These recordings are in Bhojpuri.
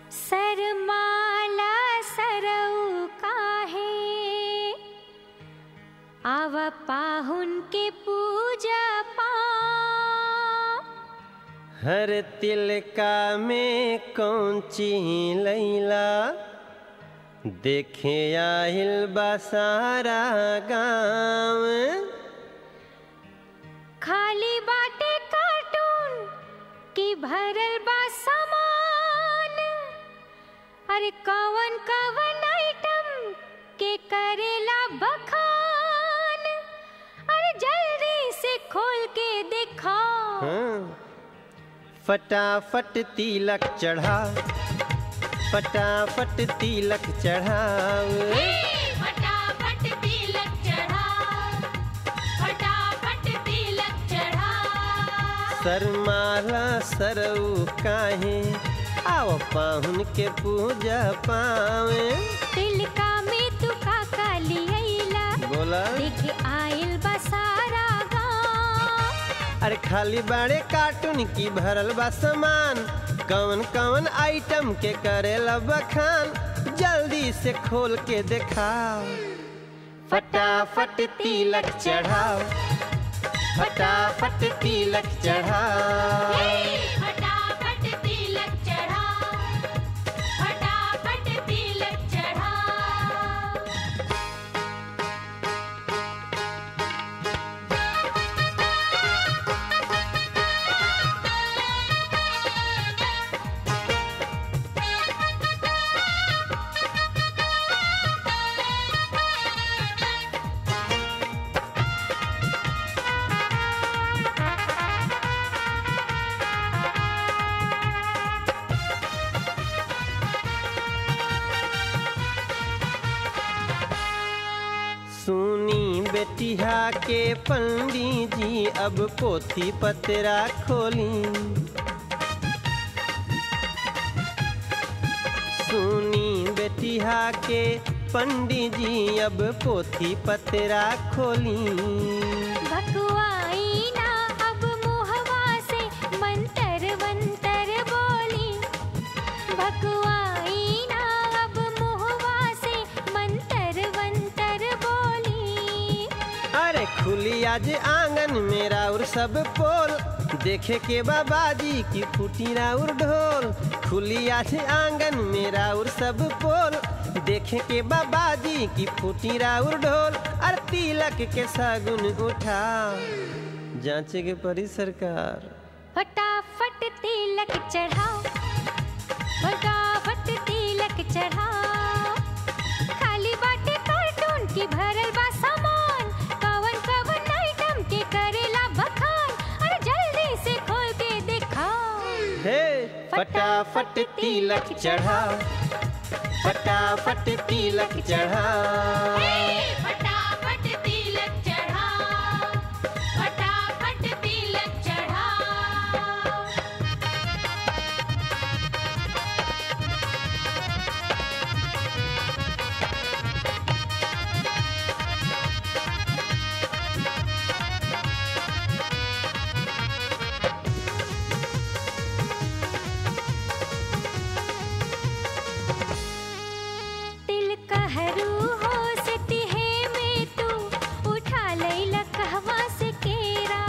सरमाला सरऊ काहे आव पाहुन के पूजा पा हर तिलका में कौची लैला देखे आहिल बसारा गाँव खाली बाटे कार्टून की भरल बा सामान अरे कवन कवन आइटम के करेला बखान अरे जल्दी से खोल के दिखाओ हाँ। फटाफट तिलक चढ़ा फटाफट तिलक चढ़ाव फटाफट तिलक चढ़ा फटाफट तिलक चढ़ा सरमाला सरऊ काहे आओ पाहुन के पूजा पावे तिलका में तू का काली अइला बोला देखे आइल बा सारा गाँव अरे खाली बड़े कार्टून की भरल बा सामान कवन कवन आइटम के करेला बखान जल्दी से खोल के दिखाओ फटाफट तिलक चढ़ाओ फटाफट तिलक चढ़ाओ फटाफट तिलक चढ़ा फटाफट तिलक चढ़ा सुनी बेटिया के पंडित जी अब पोथी पतरा खोली सुनी बेटिया के पंडित जी अब पोथी पतरा खोली भकुआई ना अब मुहवा से मंतर मंतर बोली भकुआई ना अब मुहवा से मंतर मंतर बोली अरे खुली आज आंगन में राउर सब पोल देखे के बाबाजी की फूटी राउर ढोल खुली आज आंगन में राउर सब पोल देखे के बाबाजी की फूटी राउर ढोल अरे तिलक के सगुन उठा जांचे के परी सरकार फटाफट तिलक चढ़ाओ फटाफट तिलक चढ़ाओ खाली बाटे कार्टून की भरल बा सामान कवन कवन आइटम के करेला बखान अरे जल्दी से खोल के दिखाओ हे फटाफट तिलक चढ़ा फटाफट तिलक चढ़ा फटाफट तिलक चढ़ा फटाफट तिलक चढ़ा तिल कहरू हो सिटी है में तू उठा लैला कहवा से केरा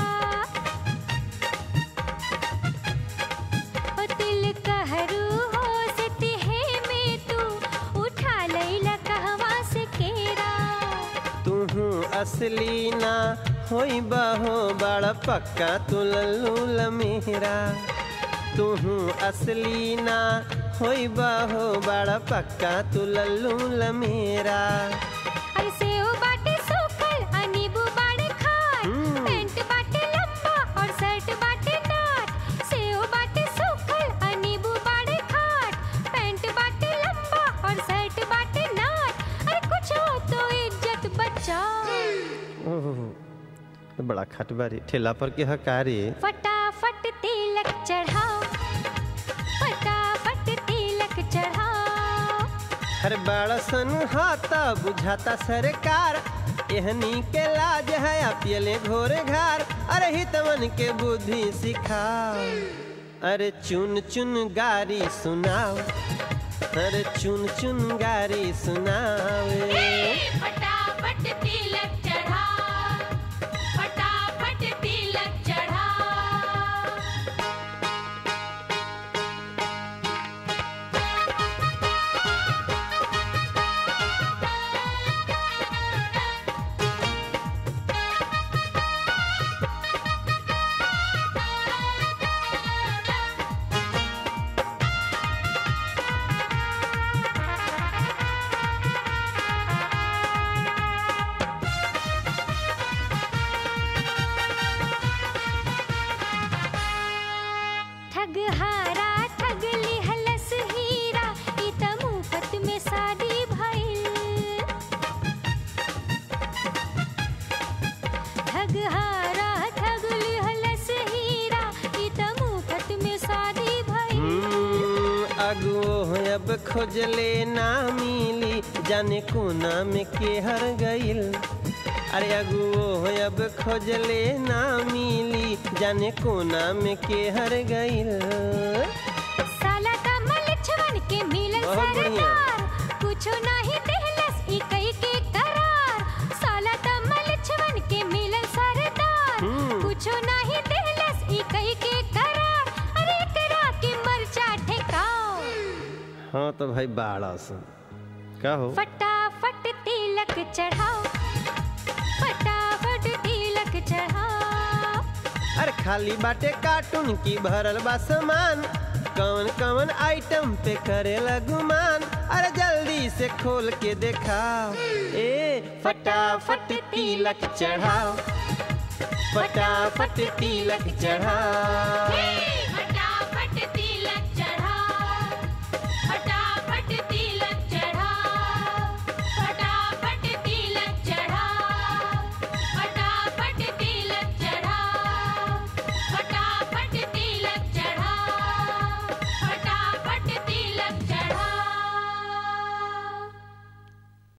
ओ तिल कहरू हो सिटी है में तू उठा लैला कहवा से केरा तुहू असली ना होई बहो बड़ा पक्का तू लल्लू लमेरा तुहू असली ना होई बहो बड़ा पक्का तू लल्लू लमेरा अरे सेव बाटे सूखल आ नींबू बाड़े खार हम्म। पैंट बाटे लंबा और शर्ट बाटे नाट सेव बाटे सूखल आ नींबू बाड़े खार पैंट बाटे लंबा और शर्ट बाटे नाट अरे कुछ हो तो इज्जत बचाओ ओह बड़ा खटबारी ठेला पर के हकारी फटाफट तिलक चढ़ाओ फटाफट तिलक चढ़ाओ हर बड़ा सन हाथा बुझाता सरकार एहनी के लाज है अपियले घोरे घार अरे हितवन के बुद्धि सिखा अरे चुन चुन गारी सुनाओ अरे चुन चुन गारी सुनावे फटाफट तिलक चढ़ा फटाफट तिलक चढ़ा ठग हारा ठग लिहलस हीरा ई त मुफ्त में शादी भइल ठग हारा ठग लिहलस हीरा ई त मुफ्त में शादी भइल हम्म, अगुओ अब खोजले ना मिली जाने कोना में के हर गइल अरे अगुओ अब खोजले ना मिली जाने कोना में के हर गइल साला कमल छवन के मिलन बहुत बढ़िया। सरदार कुछो नाही देहलस ई कई के करार साला कमल छवन के मिलन सरदार हम्म। कुछो नाही देहलस ई कई के करार अरे करा के मरचा ठेकाओ हाँ तो भाई बाड़ा सुन का हो फटाफट तिलक चढ़ाओ फटाफट तिलक चढ़ाओ अरे खाली बाटे कार्टून की भरल बा सामान कौन कौन आइटम पे करेला गुमान अरे जल्दी से खोल के दिखाओ ए फटाफट तिलक चढ़ाओ फटाफट तिलक चढ़ाओ